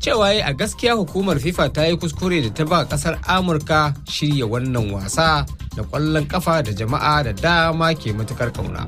cewa a gaskiya hukumar FIFA ta yi kuskure da ta ba kasar Amurka shirya wannan wasa da ƙwallon kafa da jama'a da dama ke matukar ƙauna.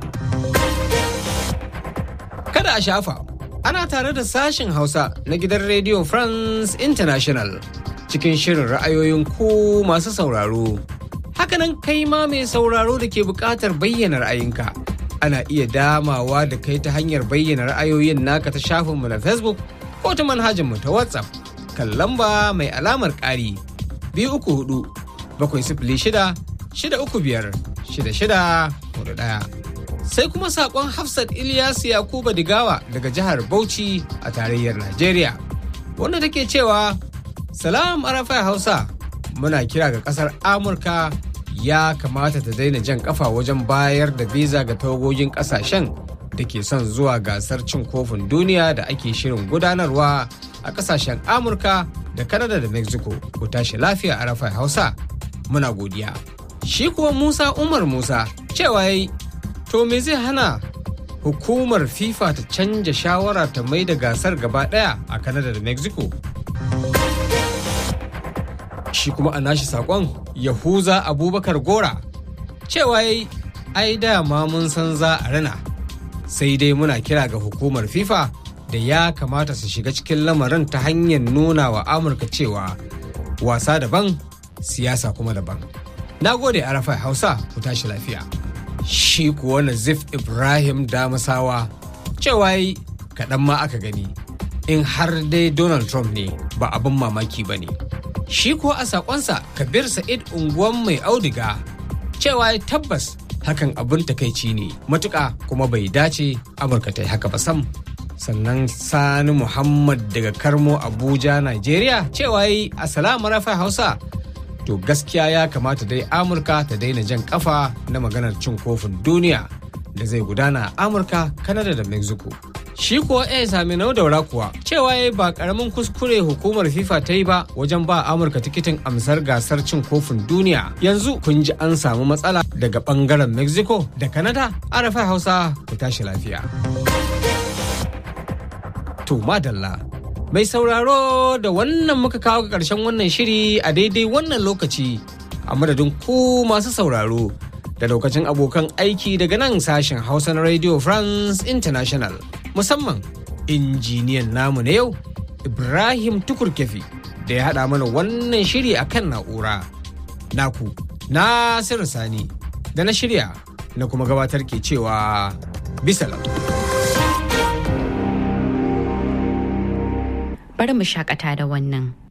Kada a shafa, ana tare da sashin Hausa na gidan Radio France International cikin shirin ra'ayoyin ku masu sauraro. Hakanan kai ma mai sauraro da ke buƙatar bayyana ra'ayinka. Ana iya damawa da kai ta hanyar bayyana ra'ayoyin naka ta shafinmu na Facebook ko ta manhajarmu ta WhatsApp kan lamba mai alamar ƙari biyu uku hudu bakwai sifili shida shida uku biyar shida shida hudu ɗaya. Sai kuma saƙon Hafsat Ilyas Yakuba Digawa daga jihar Bauchi a tarayyar Najeriya wanda take cewa Salam Arafai Hausa muna kira ga ƙasar Amurka ya kamata ta daina jan kafa wajen bayar da visa ga tawagogin ƙasashen da ke son zuwa gasar cin kofin duniya da ake shirin gudanarwa a kasashen amurka da kanada da mexico ku tashi lafiya a rafai hausa muna godiya shi kuwa musa umar musa cewa yayi to me zai hana hukumar fifa ta canja shawara ta mai da gasar gaba daya a kanada da mexico shi kuma a nashi sakon yahuza abubakar gora cewa yayi ai dama mun san za a rana sai dai muna kira ga hukumar fifa da ya kamata su shiga cikin lamarin ta hanyar nuna wa amurka cewa wasa daban siyasa kuma daban na gode arafa hausa ku tashi lafiya shi kuwa nazif ibrahim damasawa cewa yi kaɗan ma aka gani in har dai donald trump ne ba abin mamaki ba ne shi kuwa a saƙonsa kabir sa'id unguwan mai audiga cewa tabbas hakan abin takaici ne matuƙa kuma bai dace amurka ta yi haka ba sam sannan sani muhammad daga karmo abuja nigeria cewa yi assalamu rafa hausa to gaskiya ya kamata dai amurka ta daina jan kafa na maganar cin kofin duniya da zai gudana a amurka kanada da mexico shi kuwa ya sami nau daura kuwa cewa ya ba karamin kuskure hukumar fifa ta yi ba wajen ba amurka tikitin amsar gasar cin kofin duniya yanzu kun ji an samu matsala daga bangaren mexico da canada arafa hausa ku tashi lafiya to madalla mai sauraro da wannan muka kawo ga ƙarshen wannan shiri a daidai wannan lokaci a madadin ku masu sauraro da lokacin abokan aiki daga nan sashen hausa na radio france international musamman injiniyan namu na yau ibrahim tukurkefi da ya haɗa mana wannan shiri a kan na'ura naku nasiru sani da na shirya na kuma gabatar ke cewa bisalam bari mu shakata da wannan